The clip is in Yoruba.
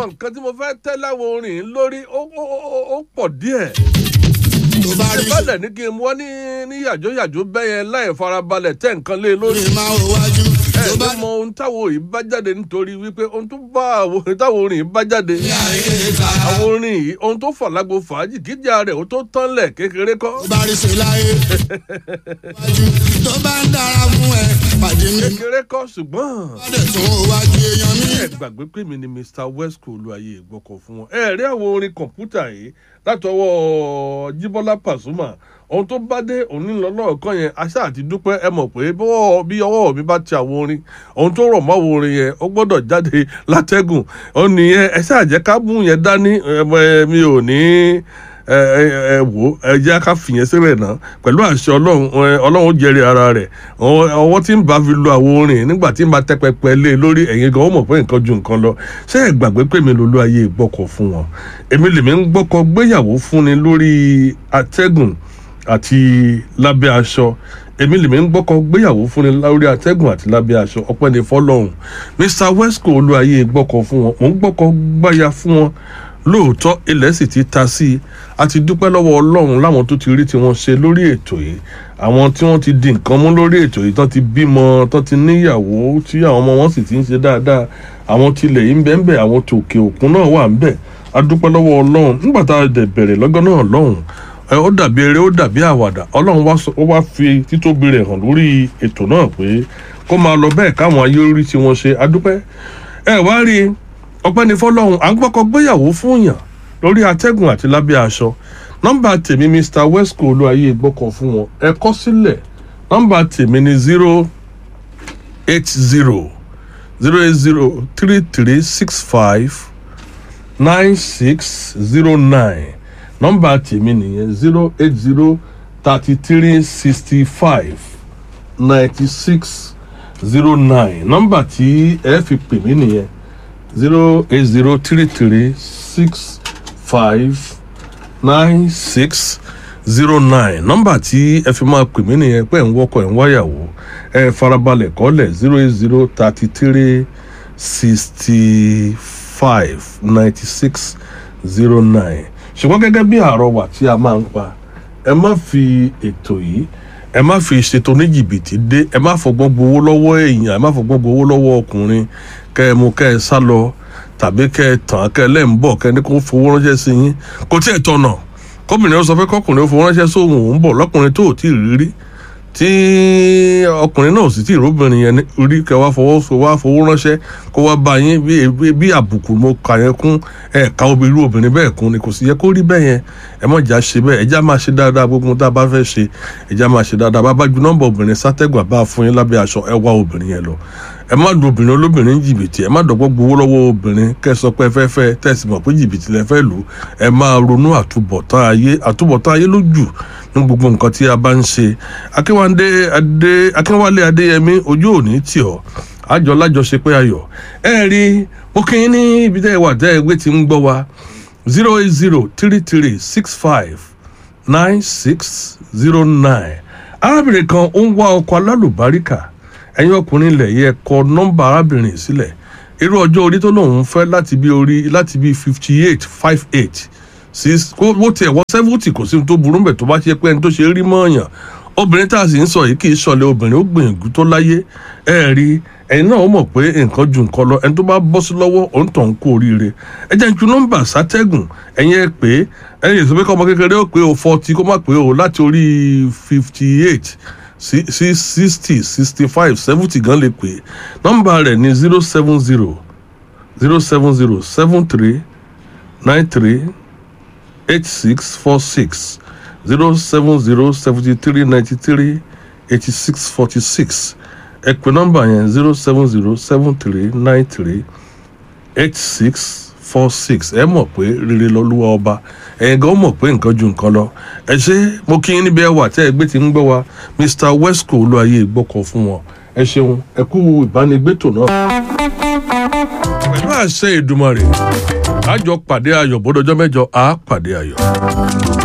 àwọn nǹkan tí mo fẹ́ tẹ́ láwọn orin yìí lórí ó ó- ó- ó pọ̀ díẹ̀ tó bá rí ìbálẹ̀ ní kí n wọ́n ní ní yàjóyàjó bẹ́yẹn láì farabalẹ̀ tẹ́ nǹkan lé lórí ṣe máa wò wájú ẹ tó bá ló mọ ohun táwọn òyìn bá jáde nítorí wípé ohun tó bá àwọn táwọn orin yìí bá jáde rí ayé ká àwọn orin yìí ohun tó fà lágbo fàájì kíjà rẹ̀ ó tó tán lẹ̀ kékeré kọ́ tó bá rí ṣe láyé wájú tó bá ń dára fún ẹ pàdé mi kékeré kọ́ ṣùgbọ́n bá dẹ̀ tún wò wájú èèyàn mi. ẹ gbàgbé pé mi ni mr wesco olúwayé ìgbọ́kọ̀ fún wọn ẹ rí àwọn orin kọ̀ǹpútà yìí látọwọ́ jíbọ́lá pàṣùmà ohun tó bá dé òní lọ́lọ́ọ̀kan yẹn aṣá àti dúpẹ́ ẹ mọ̀ pé bọ́wọ́ bí ọwọ́ mi bá ti àwọn orin ohun tó rọ̀ mọ́ àwọn orin yẹn ó gbọ́dọ̀ jáde látẹ́gùn ó nìyẹn ẹ ṣáà jẹ́ ká mú yẹn dání ẹ, ẹ, mi ò ní ẹ ẹ ẹ wò ẹ jẹ́ ká fìyẹn sílẹ̀ náà pẹ̀lú àṣẹ ọlọ́run ẹ, ọlọ́run ó jẹ́rìí ara rẹ̀ ọwọ́ ọwọ́ tí ń bá fi lo àwọn orin nígbà tí ń bá tẹ́ pẹpẹ lé e lórí ẹ̀yin gan ó mọ̀ pé nǹkan ju nǹkan lọ ṣé ẹ gbàgbé pé mi lolú ayé ìgbọ́kọ̀ fún wọn èmi lèmi ń gbọ́kọ̀ gbéyàwó fúnni lórí atẹ́gùn àti lábẹ́ aṣọ èmi lèmi ń gbọ́kọ̀ gbéyàwó fúnni lórí atẹ́gùn àti lábẹ́ aṣọ ọpẹ́ ní fọlọ́hún mr wesco olú ayé gbọ́kọ̀ fún wọn mò ń gbọ́kọ̀ gbáya fún wọn lóòótọ́ ilẹ̀ sì ti ta sí i a ti dúpẹ́ lọ́wọ́ ọlọ́run láwọn tó ti rí tí wọ́n ṣe lórí ètò yìí àwọn tí wọ́n ti di nǹkan mú lórí ètò yìí tán ti bímọ tán ti níyàwó tí àwọn ọmọ wọn sì ti ń ṣe dáadáa àwọn tilẹ̀ yìí ń bẹ ń bẹ àwọn tòkè òkun náà wà ń bẹ a dúpẹ́ lọ́wọ́ ọlọ́run nígbà tá a dẹ̀ bẹ̀rẹ̀ lọ́gán náà lọ́hùn ẹ, ó dàbí eré ó dàbí àwàdà ọlọ́run wá sọ- ó wá fi títóbi rẹ̀ hàn lórí ètò náà pé kó máa lọ bẹ́ẹ̀ káwọn ayé orí tí wọ́n ṣe a dúpẹ́ ẹ wá rí i ọpẹ́ ní fọlọ́run à ń gbọ́kọ̀ gbéyàwó fún yàn lórí atẹ́gùn àti lábẹ́ aṣọ nọ́mbà tèmi mr wesco olúwayé gbọ́kọ̀ fún wọn ẹ kọ́ sílẹ̀ nọ́mbà tèmi ni zero eight zero zero eight zero three three six five nine six zero nine nọ́mbà tèmi nìyẹn zero eight zero thirty three sixty five ninety six zero nine nọ́mbà tí ẹ fi pè mí nìyẹn zero eight zero three three six five nine six zero nine nọ́mbà tí ẹ fi máa pè mí nìyẹn pé ẹ̀ ń wọ́kọ̀ ẹ̀ ń wáyàwó ẹ farabalẹ̀ kọ́lẹ̀ zero eight zero thirty three sixty five ninety six zero nine ṣùgbọ́n gẹ́gẹ́ bí àrọwà tí a máa ń pa ẹ má fi ètò yìí ẹ má fi ṣètò ní jìbìtì dé ẹ má fọgbọ́n gbowó lọ́wọ́ èèyàn ẹ má fọgbọ́n gbowó lọ́wọ́ ọkùnrin kẹ́ ẹ mú kẹ́ ẹ sá lọ tàbí kẹ́ ẹ tàn án kẹ́ ẹ lẹ́ ń bọ̀ kẹ́ ẹ ní kó fowó ránṣẹ́ sí yín kò tí ẹ̀ tọ̀nà kọ́bìnrin ó sọ pé kọ́kùnrin ó fowó ránṣẹ́ sóhun òun bọ̀ lọ́kùnrin tó ò tí ì rí rí tí ọkùnrin náà sì tí ì róbìnrin yẹn ní- rí kẹ́ wá fọwọ́ so wá fowó ránṣẹ́ kó wá bá yín bí bí- bí àbùkù mo kà yẹn kún ẹ̀ka obìnrin obìnrin bẹ́ẹ̀ kún ni kò sì yẹ kó rí bẹ́ẹ̀ yẹn ẹ mọ̀ jà ṣe bẹ́ẹ̀ ẹja máa ṣe dáadáa gbogbo ohun tá a bá fẹ́ ṣe ẹja máa ṣe dáadáa bá bá ju nọ́mbà obìnrin sátẹ́gùn àbá fún yín lábẹ́ aṣọ ẹ wá obìnrin yẹn lọ ẹ má lu obìnrin olóbìnrin jìbìtì ẹ má dọ̀gbọ́ gbowó lọ́wọ́ obìnrin kẹ́ ẹ sọ pé ẹ fẹ́ fẹ́ tẹ̀sí mọ̀ pé jìbìtì lẹ fẹ́ lù ẹ máa ronú àtúbọ̀tán ayé àtúbọ̀tán ayé ló jù ní gbogbo nǹkan tí a bá ń ṣe akínwálé adé akínwálé adéyẹmí ojú òní tì ọ́ àjọ lájọṣe pé ayọ̀ ẹ rí mo kí yín ní ibi tẹ́ ẹ wà tẹ́ ẹ gbé ti ń gbọ́ wa zero eight zero three three six five nine six zero nine arábìnrin kan ó ń wá ọkọ alálùbáríkà ẹ̀yin ọkùnrin ilẹ̀ yẹ kọ nọ́mbà arábìnrin sílẹ̀ irú ọjọ́ orí tó lòun fẹ́ láti bí orí láti bí fifty eight five eight six kó wó tiẹ̀ wọ́n seventy kò sí ohun tó burú mbẹ̀ tó bá ṣe pé ẹni tó ṣe rí mọ́ọ̀yàn obìnrin tá a sì ń sọ yìí kì í ṣọlẹ̀ obìnrin ó gbìyànjú tó láyé ẹ rí ẹ̀yin náà ó mọ̀ pé nǹkan ju nǹkan lọ ẹni tó bá bọ́ sí lọ́wọ́ òun tó ń kó oríire ẹ jẹ́ ju nọ́mbà sátẹ́gùn ẹ̀yin ẹ pé ẹ̀yin èso pé kọ́ ọmọ kékeré ó pé o forty kó má pé o láti orí fifty eight sí sí sixty sixty five seventy gan lè pè nọ́mbà rẹ̀ ní zero seven zero zero seven zero seven three nine three eight six four six zero seven zero seventy three ninety three eighty six forty six ẹ pè nọ́mbà yẹn zero seven zero seven three nine three eight six four six ẹ mọ̀ pé rere lọ́lúwa ọba ẹ̀yin gan mọ̀ pé nǹkan ju nǹkan lọ ẹ ṣe mo kí yín níbi ẹwà tẹ́ ẹ gbé ti ń gbọ́ wa mr wesco olúwayé gbọ́kọ̀ fún wọn ẹ ṣeun ẹ kú ìbánigbétò náà. pẹ̀lú àṣẹ ìdùmarè àjọ pàdé ayọ̀ bọ́dọ̀jọ́ mẹ́jọ àá pàdé ayọ̀.